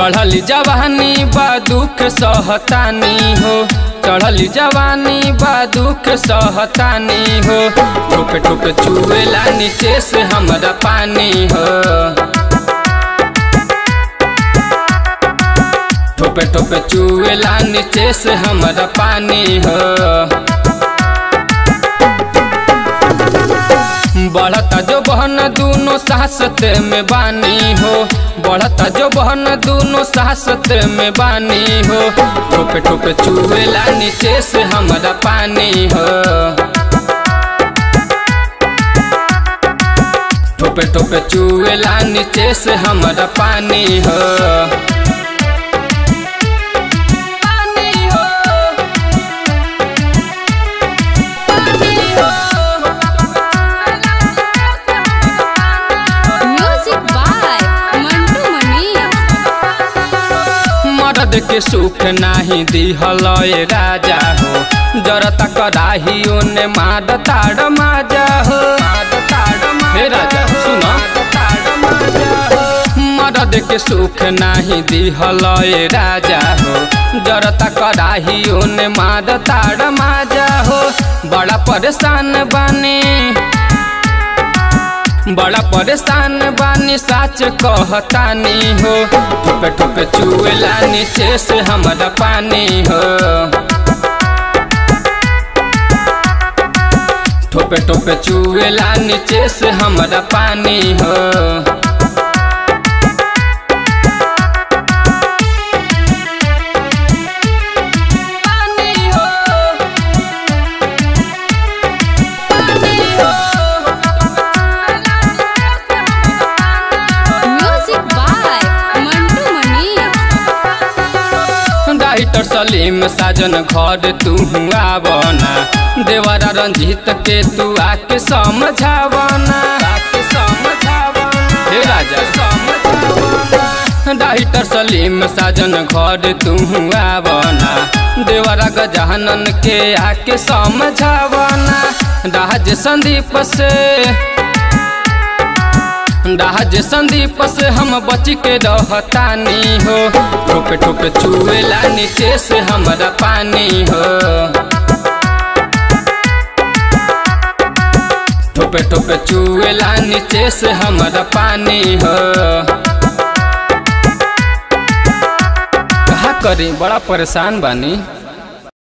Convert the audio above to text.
चढ़ली जवानी बा दुख सहतानी हो चढ़ली जवानी बा दुख सहतानी हो ठोपे ठोपे चुएला नीचे से हमरा पानी हो ठोपे ठोपे चुएला नीचे से हमरा पानी हो बढ़ता जो बहन दोनों सासत में बानी हो बढ़ता जो बहन दोनों सासत में बानी हो ठोपे ठोपे चुएला नीचे से हमरा पानी हो ठोपे ठोपे चुएला नीचे से हमरा पानी हो पानी हो म्यूजिक बाय मंटू मनी मर्द के सुख नाही दिहल ए राजा हो जरता कराही ओने माद ताड़ माजा हो हे राजा सुन मर्द के सुख नाही दिहल ए राजा हो जरता कराही ओने माद ताड़ माजा हो बड़ा परेशान बानी बड़ा परेशान बानी साच कहतानी हो ठोपे ठोपे चुएला नीचे से हमरा पानी हो ठोपे ठोपे चुएला नीचे से हमरा पानी हो पानी हो music by Mantu Mani writer Salim Sajan घर तू आवना देवरा रंजीत के तू आके समझावना आके समझावना हे राजा समझावना राइटर सलीम साजन घर तू आवना देवरा गजानन के आके समझावना राज संदीप से राज संदीप से हम बच के रहतानी हो ठोपे ठोपे चुएला नीचे से हमरा पानी हो ठोपे ठोपे चुएला नीचे से हमरा पानी हो कहा करी बड़ा परेशान बानी